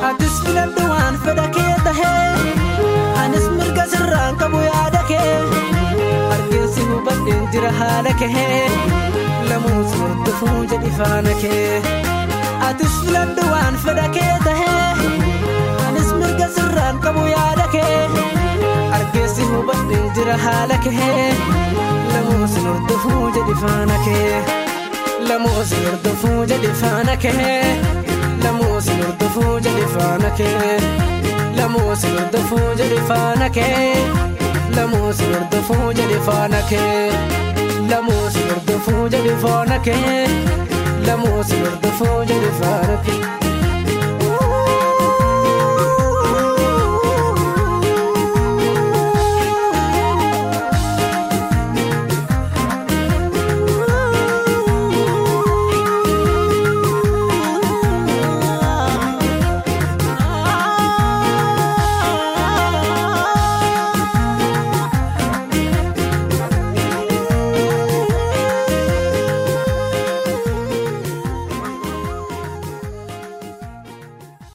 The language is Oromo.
atis filadhu waan fedha kee tahee anis mirga sirraan qabu yaada kee argeessi hubadheen jira haala kee lamuus hordofuu jedhi faana kee atis filadhu waan fedha kee tahee anis mirga sirraan qabu yaada kee argeessi hubadheen jira haala kee lamuus hordofuu jedhi faana kee lamuus hordofuu jedhi faana kee lamuus hordofuu jedhi faana kee lamuus hordofuu jedhi faana kee lamuus hordofuu jedhi faana kee lamuus hordofuu jedhi faana kee lamuus hordofuu jedhi faana kee.